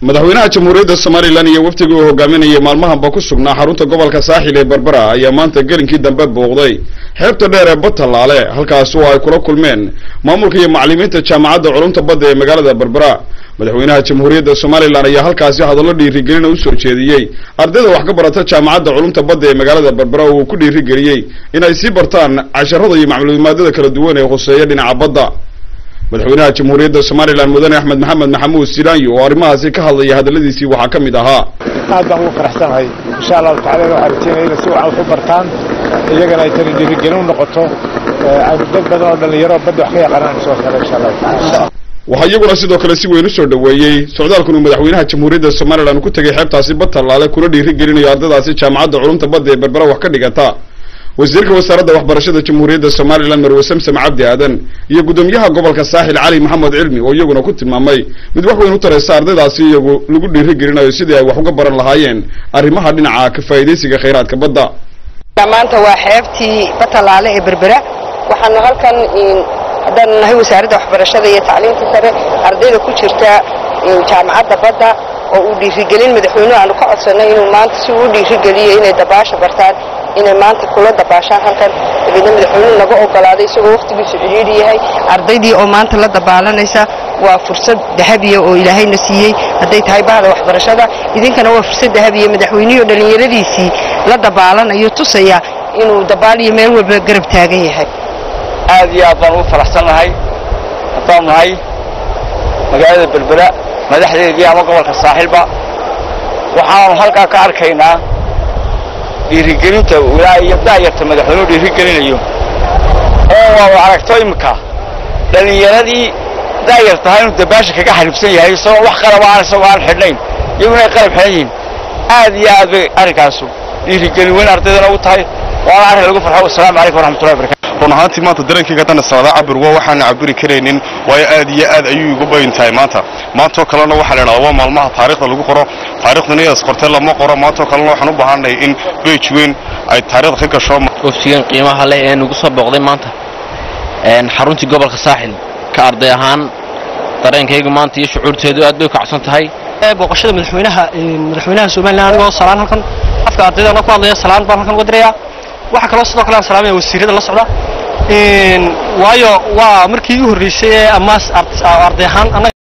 madaxweynaha jamhuuriyadda somalilan iyo wafdigii uu hogaaminayay maalmahanba ku sugnaa xarunta gobolka saaxil ee berbera ayaa maanta gelinkii dambe booqday xeebta dheer ee batallaale halkaas oo ay kula kulmeen maamulka iyo macallimiinta jaamacadda culumta badda ee magaalada berbera madaxweynaha jamhuuriyadda somalilan ayaa halkaasi hadallo dhiirigelina u soo jeediyey ardayda wax ka barata jaamacadda culumta badda ee magaalada berbera oo uu ku dhiirigeliyey inay sii bartaan casharada iyo macluumaadada kala duwan ee khuseeya dhinaca badda madaxweynaha jamhuuriyadda somalilan mudane axmed maxamed maxamuud silaanyo oo arrimahaasi ka hadlaya hadalladiisii waxaa ka mid ahaa aad baan ugu faraxsanahay insha allahu tacala waxaa rajeynaya inay si wacan wax u bartaan iyagana ay tani dhiirigelin u noqoto aynu dad badan oo dhallinyaro badda wax ka yaqaanaan soo kale insha allahu tacala waxaa iyaguna sidoo kale si weyn u soo dhoweeyey socdaalkan uu madaxweynaha jamhuuriyadda somalilan ku tegay xeebtaasi batallaale kuna dhiirigelinayo ardaydaasi jaamacadda culumta badda ee berbera wax ka dhigata wasiirka wasaaradda waxbarashada jamhuuriyadda somalilan marwe samsam cabdi aadan iyo guddoomiyaha gobolka saaxil cali maxamed cilmi oo iyaguna ku tilmaamay mid wax weyn u taraysa ardaydaasi iyagu lagu dhiirigelinayo sidii ay wax uga baran lahaayeen arrimaha dhinaca ka faa'iidaysiga khayraadka badda maanta waa xeebtii batallaale ee berbera waxaanu halkan haddaanu nahay wasaaradda waxbarashada iyo tacliinta sare ardayda ku jirta jaamacadda badda oo uu dhiirigelin madaxweynuhu aanu ka codsanay inuu maanta si uu u dhiirigeliyo inay dabaasha bartaan inay maanta kula dabaashaan halkan dabeedna madaxweynuhu naga ogolaaday isagoo wakhtigiisu cidhiidhi yahay ardaydii oo maanta la dabaalanaysa waa fursad dahabiya oo ilaahayna siiyey hadday tahay bahda waxbarashada idinkana waa fursad dahabiya madaxweynihii dhallinyaradiisii la dabaalanayo tusaya inuu dabaaliyo meel walba garab taagan yahay aad iyo aad baan ugu faraxsannahay haddaan nahay magaalada berbera madaxdeedii ama gobolka saaxilba waxaanu halkaa ka arkaynaa dhiirigelinta ilaa iyo daayarta madaxweynuhu dhiirigelinayo oo waa aragto iminka dhallinyaradii daayar tahay inuu dabaasha kaga xaribsan yahay isagoo wax qalaba aan isagoo aan xidhnayn iyaguna ay qalab xidhan yihiin aad iyo aad bay arrinkaasu dhiirigelin weyn ardaydana ugu tahay waana arrin lagu farxo wasalaamu calaykum waraxmatullahi barakatu run ahaantii maanta dareenkayga haddana socdaa cabir waa waxaana cabiri karaynin waayo aad iyo aad ayuu igu bayin tahay maanta maantoo kalena waxaa la idhahdaa waa maalmaha taarikhda lagu qoro taarikhdana iyaas qortee lama qoro maantoo kalena waxaan u baahannahay in beej weyn ay taarikhda ka gasho waftigan qiimaha leh ee nagu soo booqday maanta xaruntii gobolka saaxil ka arday ahaan dareenkaygu maanta iyo shucuurteedu aad bay u kacsan tahay booqashada madaxweynaha madaxweynaha somalilan anigoo salaan halkan afka ardaydana ku hadlaya salaan baan halkan uga dirayaa waxaa kaloo sidoo kale aan salaamaya wasiirada la socda waayo waa markii u horreysay ee amaas arday ahaan